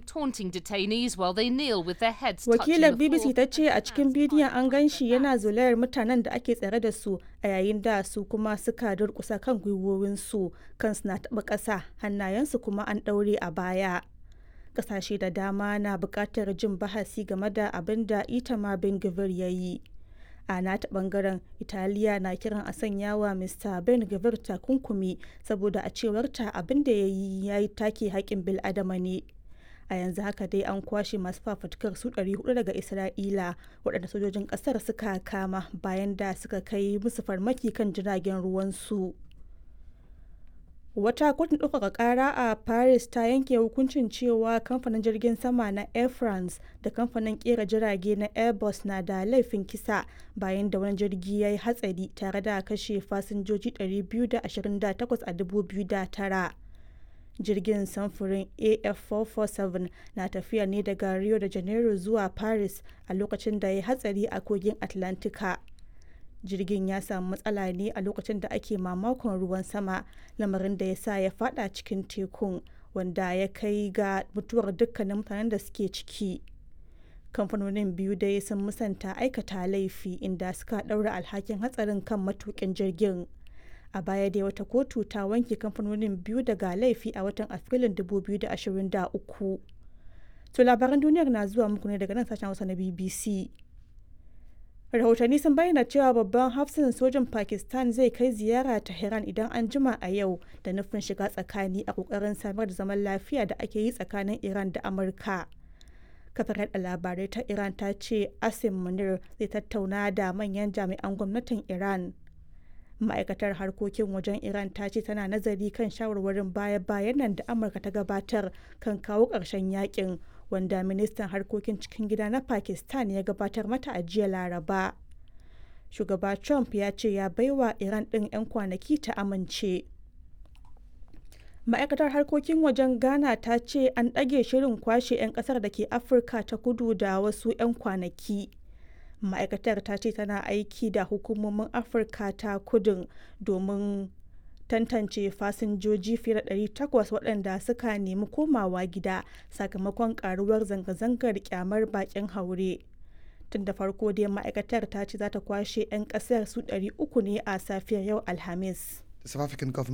taunting detainees while they kneel with their heads Wakilar touching the BBC floor. ta ce a cikin bidiyon an gan shi yana zolayar mutanen da ake tsare da su a yayin da su kuma suka durkusa kan gwiwowinsu kansu na taɓa ƙasa hannayensu kuma an ɗaure a baya. Ƙasashe da dama na buƙatar jin bahasi game da abin da Itamar Ben Gvir ya yi. a nata bangaren italiya na kiran a sanya wa mr ben gavir takunkumi saboda a cewarta abin da ya yi ya yi take haƙƙin bil'adama ne a yanzu haka dai an kwashe masu fafutukar su 400 daga isra'ila waɗanda sojojin ƙasar suka kama bayan da suka kai musu farmaki kan jiragen ruwansu wata kotun ɗaukaka ƙara a paris ta yanke hukuncin cewa kamfanin jirgin sama na air france da kamfanin ƙera jirage na airbus na da laifin kisa bayan da wani jirgi ya yi hatsari tare da kashe fasinjoji 228 a 2009 jirgin samfurin af447 na tafiya ne daga rio de janeiro zuwa paris a lokacin da ya yi hatsari a kogin atlantika jirgin ya samu matsala ne a lokacin da ake mamakon ruwan sama lamarin da ya sa ya fada cikin tekun wanda ya kai ga mutuwar dukkanin mutanen da suke ciki kamfanonin biyu dai sun musanta aikata laifi inda suka daura alhakin hatsarin kan matukin jirgin a baya dai wata kotu ta wanke kamfanonin biyu daga laifi a watan afrilun 2023 to labaran duniyar na zuwa muku ne daga nan sashen hausa na bbc rahotanni sun bayyana cewa babban hafsin sojin pakistan zai kai ziyara tehran idan an jima a yau da nufin shiga tsakani a kokarin samar da zaman lafiya da ake yi tsakanin iran da amurka kafar yada labarai ta iran ta ce asim munir zai tattauna da manyan jami'an gwamnatin iran ma'aikatar harkokin wajen iran ta ce tana nazari kan shawarwarin baya-bayan nan da amurka ta gabatar kan kawo ƙarshen yakin wanda ministan harkokin cikin gida na pakistan ya gabatar mata a jiya laraba shugaba trump ya ce ya baiwa iran ɗin 'yan kwanaki ta amince ma'aikatar harkokin wajen ghana ta ce an ɗage shirin kwashe 'yan ƙasar da ke afirka ta kudu da wasu 'yan kwanaki ma'aikatar ta ce tana aiki da hukumomin afirka ta kudin domin tantance fasinjoji fiye da 800 waɗanda suka nemi komawa gida sakamakon karuwar zanga-zangar kyamar bakin haure tun da farko dai ma'aikatar ta ce za ta kwashe 'yan ƙasar su 300 ne a safiyar yau alhamis The South African government